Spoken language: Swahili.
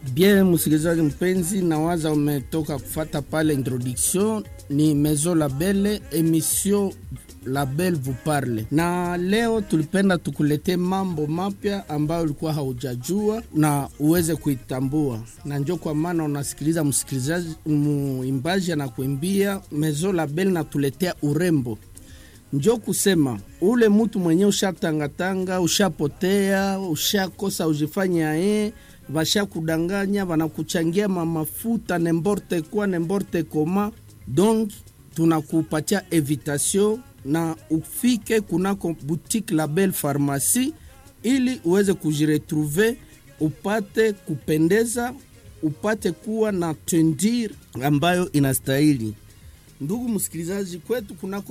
Bien, msikilizaji mpenzi, nawaza umetoka kufata pale introduction. Ni Maison Label, emission Label vous parle, na leo tulipenda tukuletee mambo mapya ambayo ulikuwa haujajua na uweze kuitambua, na njo kwa maana unasikiliza msikilizaji, muimbaji anakuimbia Maison Label natuletea urembo njo kusema ule mutu mwenye ushatangatanga, ushapotea, ushakosa ujifanya ye vashakudanganya, vanakuchangia mamafuta nemborte kwa nemborte koma. Donc tunakupatia evitation na ufike kunako boutique Label Pharmacie ili uweze kujiretrouve, upate kupendeza, upate kuwa na tendir ambayo inastahili. Ndugu msikilizaji, kwetu kunako